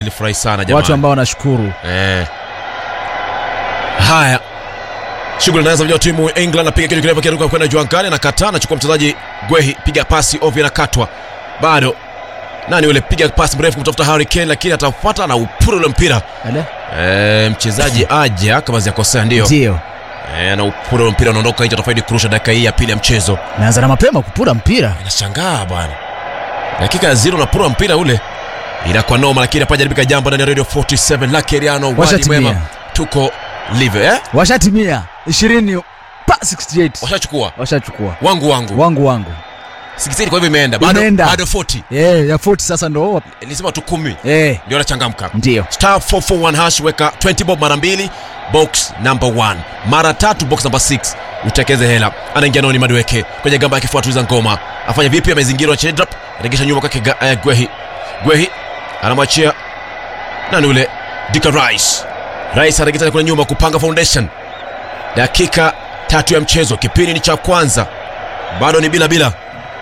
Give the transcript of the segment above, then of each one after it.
Nilifurahi sana watu jamani. ambao wanashukuru Eh. Haya. Shughuli inaanza vijana wa timu ya England anapiga kitu kirefu kiruka kwenda juu angani anakataa anachukua mchezaji Gwehi piga pasi ovyo inakatwa. Bado nani yule piga pasi mrefu kumtafuta Harry Kane lakini atafuata na upura ule mpira. Ale? Eh, mchezaji aja kama ziakosea ndio. ndio Eh, na upura ule mpira unaondoka nje atafaidi kurusha dakika hii ya pili ya mchezo. naanza na mapema kupura mpira Inashangaa bwana. Dakika ya zero napura mpira ule. Inakuwa noma lakini hapa jaribika jambo ndani ya Radio 47 la Keriano wadi Washatimia. mwema. Tuko live eh? washatimia ishirini pa 68 Washachukua washachukua wangu wangu. wangu wangu 16 kwa hivyo imeenda. Bado Imeenda. bado 40. Eh, ya 40 sasa ndo Nilisema tu 10. eh, Ndio anachangamka. ndio Star 441 hash weka 20 bob mara mbili box number 1 mara tatu box number 6 utekeze hela anaingia noni madweke kwenye gamba ya kifua tuliza ngoma afanya vipi amezingirwa chedrap regesha nyuma kwake Ga- eh, gwehi gwehi anamwachia nani ule dika rice rice anaregesha kule nyuma kupanga foundation dakika tatu ya mchezo kipindi ni cha kwanza bado ni bila bila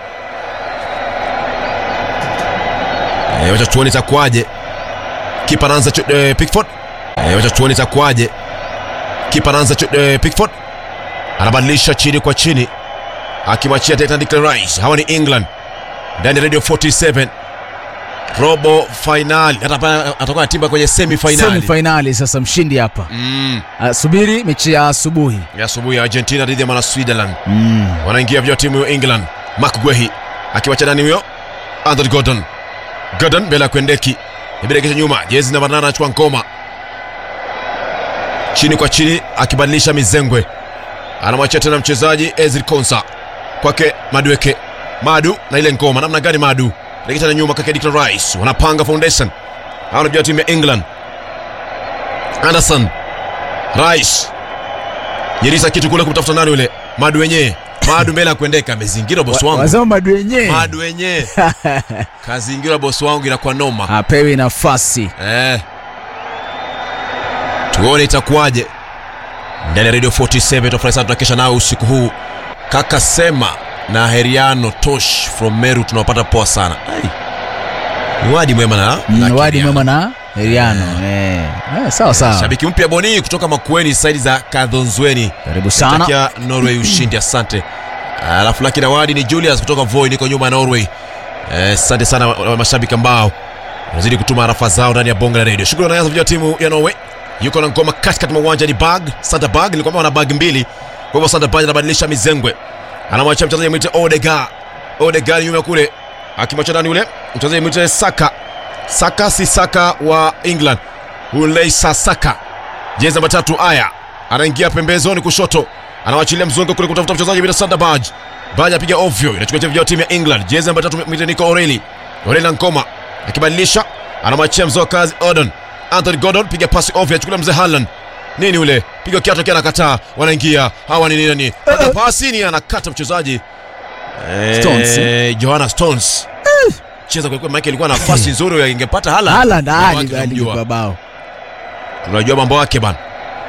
Eh, wacha tuone itakuwaje kipa anaanza chu- eh, Pickford eh, wacha tuone itakuwaje kipa anaanza chu- eh, Pickford anabadilisha chini kwa chini akimwachia tena Declan Rice hawa ni England ndani ya Radio 47 robo finali hata hapa atakuwa anatimba kwenye semi semi finali finali sasa mshindi hapa mm, Ah, subiri mechi ya asubuhi ya asubuhi ya Argentina dhidi ya mwana Switzerland mm. wanaingia vya timu ya England Mark Guehi akiwacha nani huyo Anthony Gordon Gordon mbele ya Kwendeki imerekesha nyuma jezi namba 8 anachukua ngoma chini kwa chini akibadilisha mizengwe anamwachia tena mchezaji Ezri Konsa kwake Madueke Madu na ile ngoma namna gani Madu rekesha na nyuma kwake Declan Rice wanapanga foundation hao ndio timu ya England Anderson Rice Nyerisa kitu kule kumtafuta nani yule Madu wenyewe Madu mbele ya kuendeka amezingira bosi wangu wazao madu wenyewe Madu wenyewe kazingira bosi wangu inakuwa noma apewi nafasi eh. Tuone itakuwaje ndani ya Radio 47 tafurahi sana tunakesha nao usiku huu kaka sema na Heriano Tosh from Meru tunawapata poa sana Ai. Ni wadi mwema na, na Mm, wadi Keriano. mwema na heriano eh. Eh, sawa sawa Shabiki mpya Boni kutoka Makueni saidi za Kadhonzweni karibu sana Takia Norway ushindi, asante. Alafu laki na wadi ni Julius kutoka Voi, niko nyuma ya Norway. Eh, Asante sana wa- wa- mashabiki ambao wanazidi kutuma arafa zao ndani ya bonge la radio. Shukrani wanaanza vijana wa timu ya Norway. Yuko na ngoma katikati mwa uwanja ni bag, Santa bag, nilikwambia wana bag mbili. Kwa hivyo Santa bag anabadilisha mizengwe. Anamwachia mchezaji mwite Odegaard. Odegaard nyuma kule. Akimwacha ndani yule mchezaji mwite Saka. Saka si Saka wa England. Uleisa Saka jezi namba tatu aya anaingia pembezoni kushoto anawachilia mzungu kule kutafuta mchezaji bila sanda baj baj apiga ovyo inachukua vijana timu ya england jezi namba tatu mwite niko oreli oreli na nkoma akibadilisha anamwachia mzee wa kazi odon anthony gordon piga pasi ovyo achukulia mzee haland nini ule piga kiatu kia anakataa wanaingia hawa ni nini pata pasi ni anakata mchezaji Stones. Eh, johanna stones cheza kwelikweli maake ilikuwa nafasi nzuri ingepata hala Haaland, Mambo Ali- yake Ali tunamjua. kwa bao tunajua mambo yake bana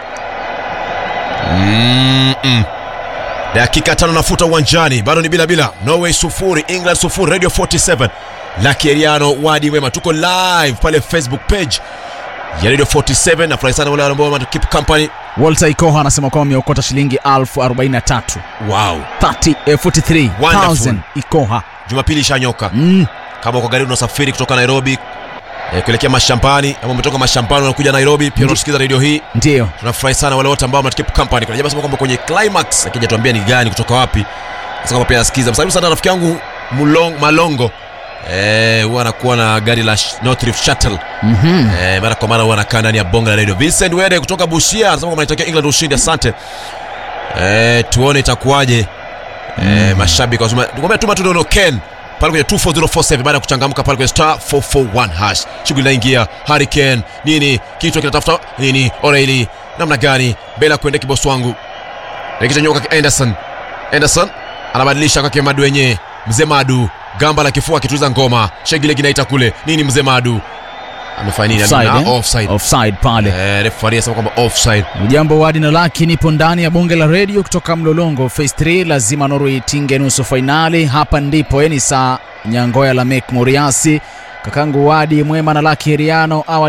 Mm-mm. dakika tano nafuta uwanjani bado ni bila bila norway sufuri england sufuri radio 47 lakeriano wadi wema tuko live pale facebook page ya radio 47 nafurahi sana wale ambao wana keep company walter ikoha anasema kwamba ameokota shilingi 43 wow 30, eh, 43000 Wonderful. ikoha jumapili ishanyoka mm. kama uko gari unasafiri kutoka nairobi eh, kuelekea mashambani ama umetoka mashambani unakuja nairobi pia unasikiza radio hii ndio tunafurahi sana wale wote ambao mnatukeep company kuna jamaa sema kwamba kwenye climax akija tuambia ni gani kutoka wapi sasa kama pia nasikiza msalimu sana rafiki yangu Mulong, malongo eh huwa anakuwa na gari la Sh- North Rift Shuttle Mhm. eh, mara kwa mara huwa anakaa ndani ya bonga la radio Vincent Wede kutoka Busia anasema kwamba anatakia England ushindi asante eh, tuone itakuwaje eh, mashabiki wasema tukwambia tuma tu neno Ken pale kwenye 24047 baada ya kuchangamka pale kwenye star 441 hash shughuli inaingia Harry Kane nini kichwa kinatafuta nini O'Reilly namna gani mbele ya kuendea kibosi wangu rekisha nyoka kwa Anderson Anderson anabadilisha kwake Madu wenyewe mzee Madu gamba la kifua akituliza ngoma shegile kinaita kule nini mzee Madu amefanya nini Offside, Amina? eh? offside offside pale eh referee anasema kwamba offside ujambo wadi na laki nipo ndani ya bonge la redio kutoka mlolongo phase 3 lazima norway itinge nusu fainali hapa ndipo eh, ni saa nyangoya la mek moriasi kakangu Wadi Mwema na Laki Heriano awali